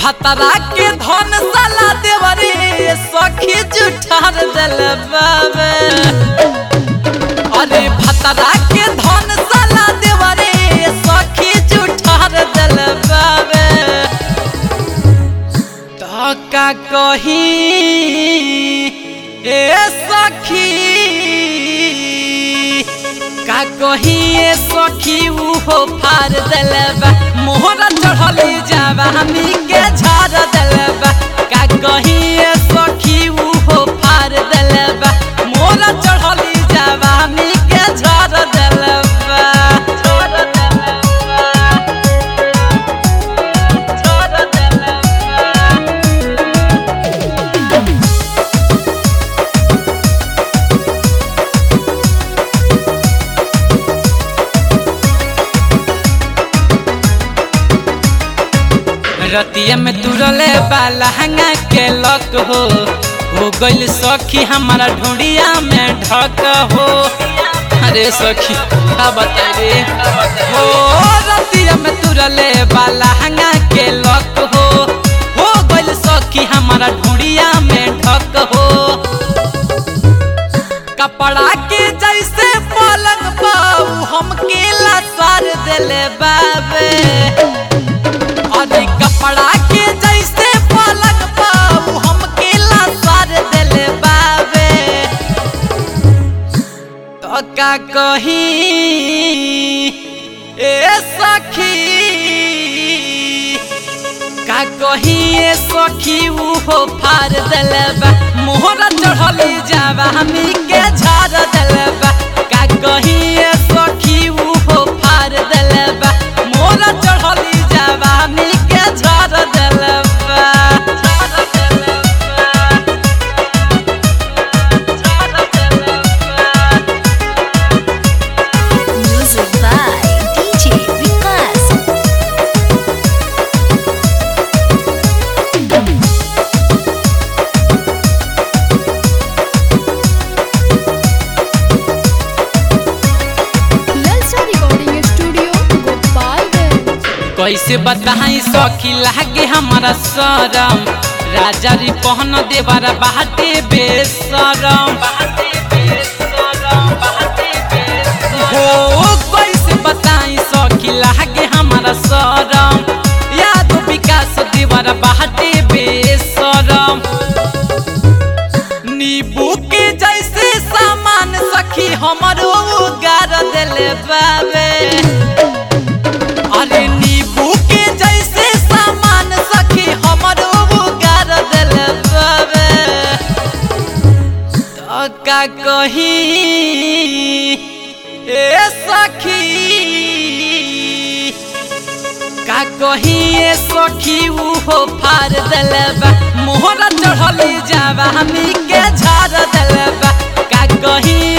भतरा के धन साला देवरे सखी जुठार दिल बाबे अरे भतरा के धन साला देवरे सखी जुठार दिल बाबे तो का कही ए सखी का कही ए सखी उहो फार दिलबा मोहरा चढ़ली जाबा हमी के झाड़ दिलबा का कही ए सखी उहो फार दिलबा मोहरा चढ़ली जाबा हमी के झाड़ दिलबा झाड़ दिलबा झाड़ दिलबा रतिया में तुरले बाला हंगा के लक हो हो गइल सखी हमारा ढूंढिया में ढक हो अरे सखी का बता रे हो रतिया में तुरले बाला हंगा के लक हो हो गइल सखी हमारा ढूंढिया में ढक हो कपड़ा के जैसे पलंग पाऊ हम केला सार दिले बाबे अरे कपड़ा के जैसे पलंग पाऊ हम केला सार दिले बाबे तो का कही ए सखी का कही ए सखी उहो फार दिलबा मोहरा चढ़ली जाबा हमी के झाड़ दिलबा का कही ए सखी उहो फार दिलबा मोहरा चढ़ली जाबा हमी के झाड़ दिलबा झाड़ दिलबा झाड़ दिलबा Music by DJ Vikas. ललचा रिकॉर्डिंग स्टूडियो गोपालगंज कैसे बताई सखी लागे हमारा शरम राजा री पहन देवारा बाटे बेसरम हो कैसे बताई सखी लागे हमारा शरम याद विकास देवारा बाटे बेसरम नींबू के जैसे सामान सखी हमारो गार दिले बाबे अरे नींबू के जैसे सामान सखी हमरो गार दिल बाबे तो का कही ए सखी का कही ए सखी उहो फार दिलबा मोहरा चढ़ली जाबा हमी के झाड़ दिलबा का कही